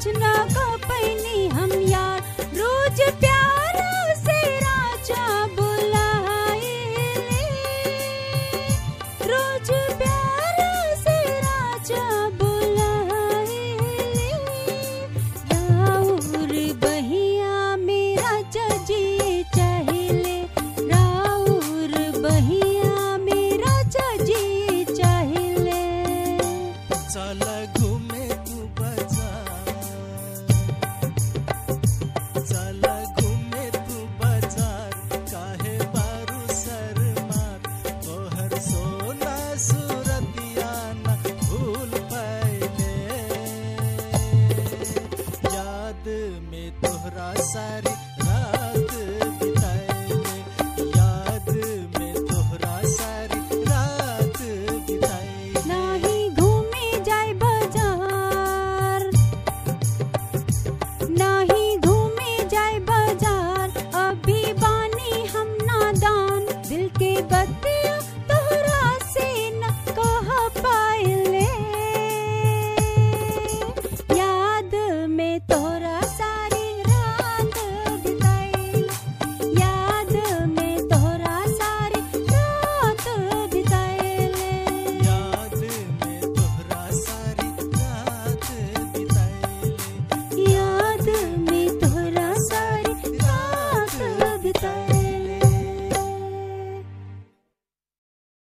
ना कपैनी हम यार रोज प्यार से राजा बुलाइले रोज प्यार से राजा बुलाइले राउर बहिया मेरा जजी चाहिले राउर बहिया मेरा जजी चाहिले चल घूमे तू बाजार चल घूमे तू बाजार काहे बारू शर्मात तोहर सोना सूरतिया न भूल पाइले याद में तोहरा सारी